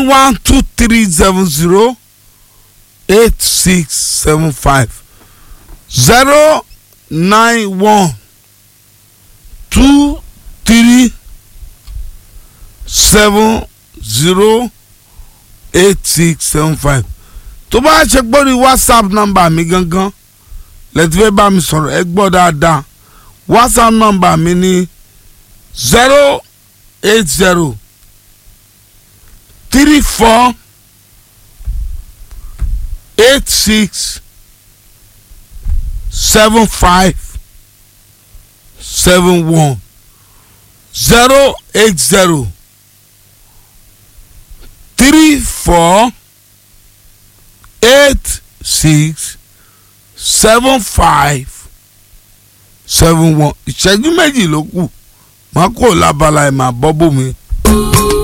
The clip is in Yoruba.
one two three seven zero eight six seven five zero nine one two three seven zero eight six seven five tó bá ṣe gbórí whatsapp number mi gangan lẹ́tí fẹ́ bá mi sọ̀rọ̀ ẹ gbọ́ dáadáa whatsapp number mi ní zero eight zero three four eight six seven five seven one zero eight zero three four eight six seven five seven one ìṣẹ́jú méjì ló kù máa kó lábala ẹ̀ máa bọ́ bómi